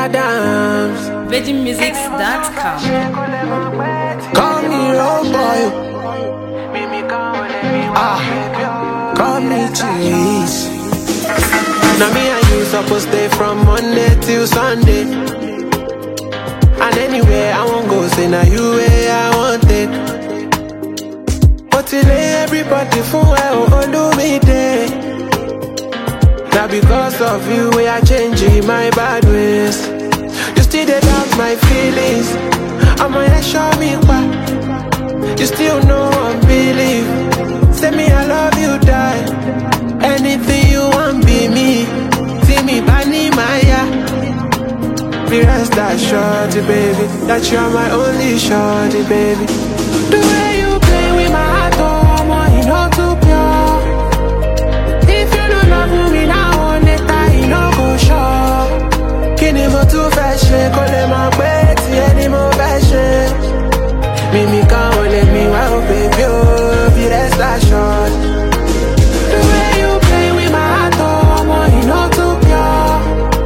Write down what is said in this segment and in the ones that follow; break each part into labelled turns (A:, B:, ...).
A: Adams.
B: VeggieMusics.com.
A: Call me road boy. Ah, call me cheese. Now me and you supposed stay from Monday till Sunday. And anywhere I won't go, say now you way I want it. But today everybody for well, oh, do me day. Now because of you, we are changing my bad ways. You still dey doubt my feelings. I'ma show me why. You still know I'm believe. Say me I love you, die. Anything you want, be me. See me, bani Maya. Be rest assured, baby, that you're my only shorty, baby. The way you play with my heart, oh, my, you know too pure. If you don't love me now, on it, I no go sure. Kí ni mo tún fẹ́ ṣe kó lè mọ̀ pé tiẹ̀ ni mo fẹ́ ṣe? Mímí kan ò lè mí wá ó bèbí ó bí rest assured. The way you play with my heart, oh, ọmọ iná too pure.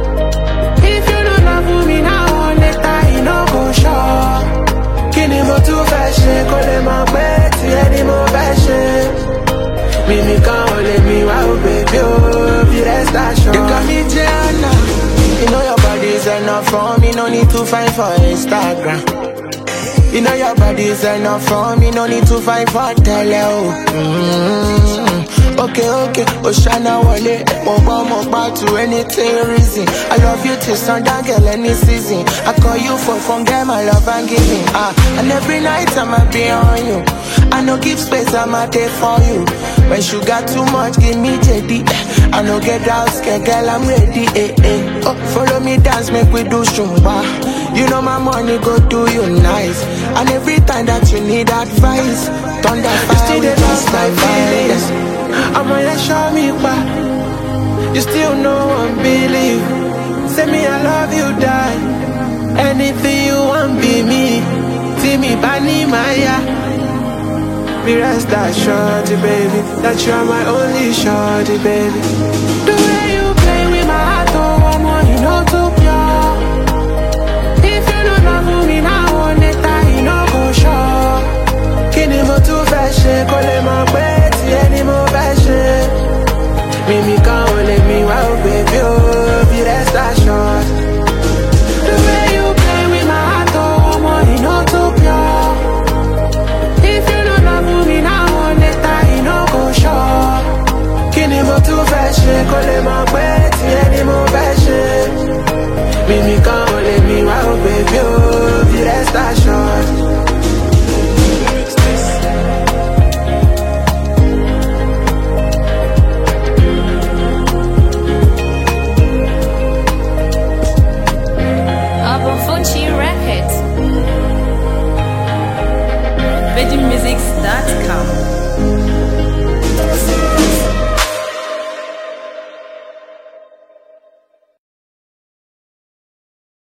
A: If you no love me now, on it, I no go sure. Kí ni mo tún fẹ́ ṣe kó lè mọ̀ pé tiẹ̀ ni mo fẹ́ ṣe? Mímí kan ò lè mí wá ó bèbí ó bí rest assured. You got me Gianna. You know your body is enough for me, no need to find for Instagram. You know your body is enough for me, no need to find for tele oh. Mm-hmm. Okay, okay, Oshana Wale, Moba Moba to anything reason. I love you till sundown, girl, any season. I call you for fun, girl, my love and giving. Ah, and every night I'ma be on you. I no give space, I'ma there for you. When sugar too much, give me JD. I no get out, scared, girl, I'm ready. Eh, eh. Oh, follow me, dance, make we do shumba. You know my money go do you nice. And every time that you need advice, thunder fire with us, my feelings. I'ma let show me why. You still know I'm believe. Say me I love you, die. Anything you want, be me. See me, Bani Maya. Be rest assured, baby, that you're my only shorty, baby. The way you play with my heart, oh, I'm on, you know too pure. If you don't love me now, on it, I no go sure. Kí ni mo tún fẹ́ ṣe kó lè mọ̀ pé tiẹ̀ ni mo fẹ́ ṣe? Mímí kan ò lè mí wá ó bèbí ó bí rest assured. The way you play with my heart, oh, ọmọ, you know too pure. If you don't love me now, on it, I no go sure. Kí ni mo tún fẹ́ ṣe kó lè mọ̀ pé tiẹ̀ ni mo fẹ́ ṣe? Mímí kan ò lè mí wá ó bèbí ó bí rest assured.
B: Album Fuji Records. VeggieMusics.com.